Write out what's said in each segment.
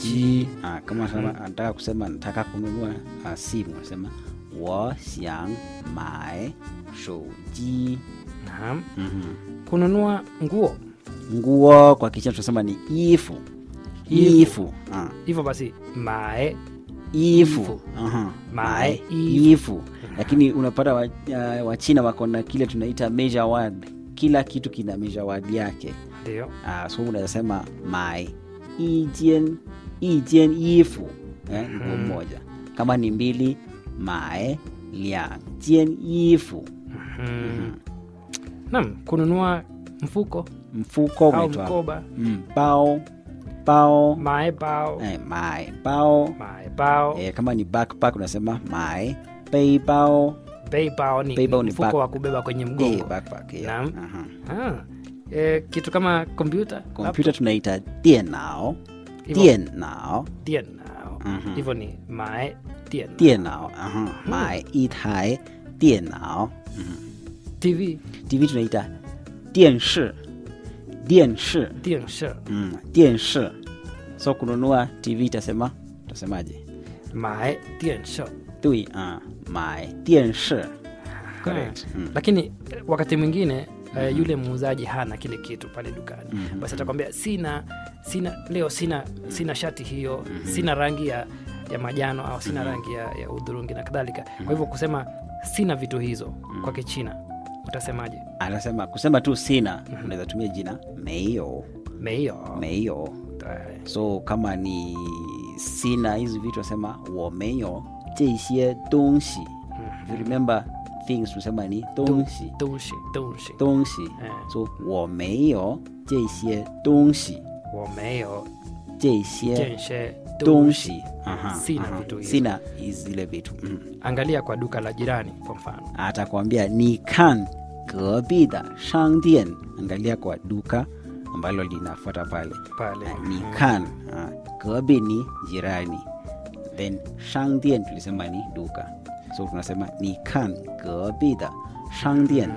机 ah, kama mm anataka kusema nataka kununua uh, simu unasema 我想买手机 Naam. mm Kununua nguo. nguo kwa kichina tunasema ni ifu Ifu. ifu ah, Hivyo basi mae ifu Ifu. Aha. Mae Mae, ifu lakini unapata wa, uh, wachina wako na kile tunaita measure word kila kitu kina measure word yake ndio. uh, so unaweza mai ijen ijen ifu eh, nguo moja kama ni mbili mae liang jian ifu Mm. Naam, kununua mfuko mfuko au unaitwa mkoba. mm, bao bao Mae bao. eh, mae bao Mae bao. eh, kama ni backpack unasema mae bei bao Bei bao ni, Bei bao ni ni mfuko back- wa kubeba kwenye eh, mgongo. backpack yeah. Naam. Aha. Ah. E, kitu kama kompyuta. kompyuta tunaita dienao Hivyo. dienao Dienao. Mhm. Hivyo ni mae dienao. 电脑，然后买一台电脑。 TV TV tunaita 电视，电视， dienshi. mm, 电视。So kununua TV itasema utasemaje? Mae dienshi. 对啊，买电视。Correct. Mm. lakini eh, wakati mwingine eh, yule muuzaji hana kile kitu pale dukani basi atakwambia sina sina leo sina sina shati hiyo sina rangi ya, ya majano au sina rangi ya, ya udhurungi na kadhalika kwa hivyo kusema sina vitu hizo kwa kichina utasemaje Anasema kusema tu sina, unaweza tumia jina 没有 meio 没有。So kama ni sina hizi vitu nasema 我没有这些东西。If you remember things tunasema ni 东西。 东西东西东西， 哎说我没有这些东西， 我没有这些 jenshe 东西，aha, sina aha. vitu hivyo. sina zile vitu mm. angalia kwa duka la jirani kwa mfano Atakwambia ni kan gebida shangdian, angalia kwa duka ambalo linafuata pale pale ni kan ah, gebi ni jirani then shangdian tulisema ni duka so tunasema ni kan gebida shangdian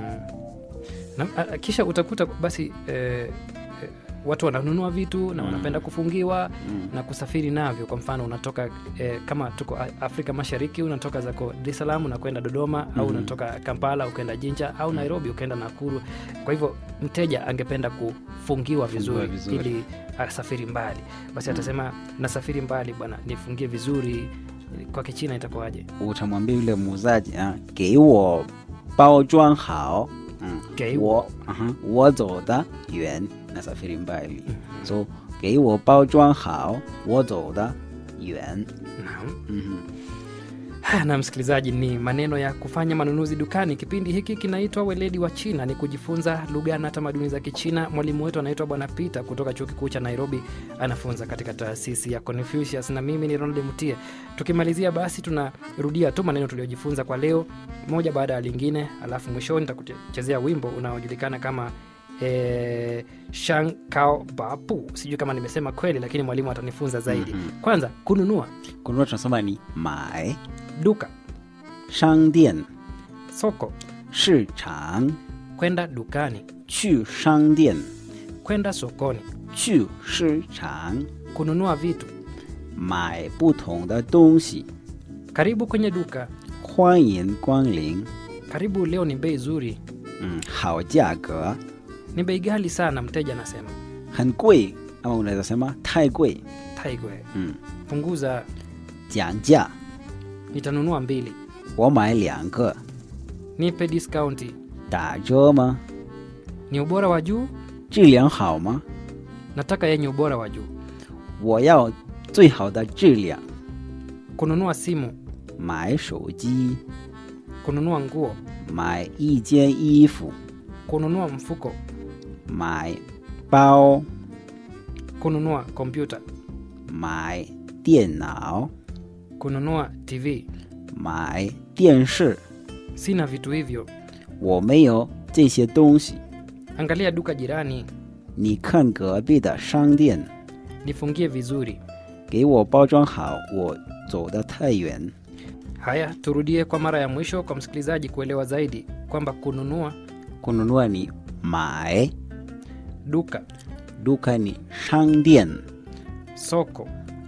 na, a- kisha utakuta basi eh, eh, watu wananunua vitu na wanapenda kufungiwa na kusafiri navyo kwa mfano unatoka eh, kama tuko A- afrika mashariki unatoka zako dar es salaam unakwenda dodoma au unatoka kampala ukaenda jinja au nairobi ukaenda nakuru kwa hivyo mteja angependa kufungiwa vizuri, vizuri. ili asafiri mbali basi atasema nasafiri mbali bwana nifungie vizuri kwa kichina itakuwaje utamwambia yule muuzaji ah, 给我包装好嗯给我 aha, 我走得远 nasafiri mbali so 给我包装好我走得远 naam Mhm. Haya, na msikilizaji, ni maneno ya kufanya manunuzi dukani. Kipindi hiki kinaitwa Weledi wa China, ni kujifunza lugha na tamaduni za Kichina. Mwalimu wetu anaitwa Bwana Peter kutoka chuo kikuu cha Nairobi, anafunza katika taasisi ya Confucius, na mimi ni Ronald Mutie. Tukimalizia basi, tunarudia tu maneno tuliyojifunza kwa leo, moja baada ya lingine, alafu mwishoni nitakuchezea wimbo unaojulikana kama eh, Shang Kao Bapu. Sijui kama nimesema kweli, lakini mwalimu atanifunza zaidi. Kwanza, kununua, kununua tunasema ni 买 duka, 商店 soko, 市场 kwenda dukani, 去商店 kwenda sokoni, 去市场 kununua vitu, 买不同的东西 karibu kwenye duka, 欢迎光临 karibu leo ni bei zuri, 嗯好价格 ni bei ghali sana, mteja anasema. 很贵 ama unaweza sema 太贵 Taigwe, 嗯 punguza, 讲价 nitanunua mbili, 我买两个 nipe discounti, 打折吗？ ni ubora wa juu, 质量好吗？ nataka yenye ubora wa juu, 我要最好的质量。 kununua simu, 买手机， kununua nguo, 买一件衣服， kununua mfuko, 买包， kununua kompyuta, 买电脑， kununua TV. 买电视。 Sina vitu hivyo, 我没有这些东西。 angalia duka jirani, 你看隔壁的商店， nifungie vizuri. 给我包装好，我走得太远。 Haya, turudie kwa mara ya mwisho kwa msikilizaji kuelewa zaidi kwamba kununua, kununua ni 买， duka, duka ni 商店， soko,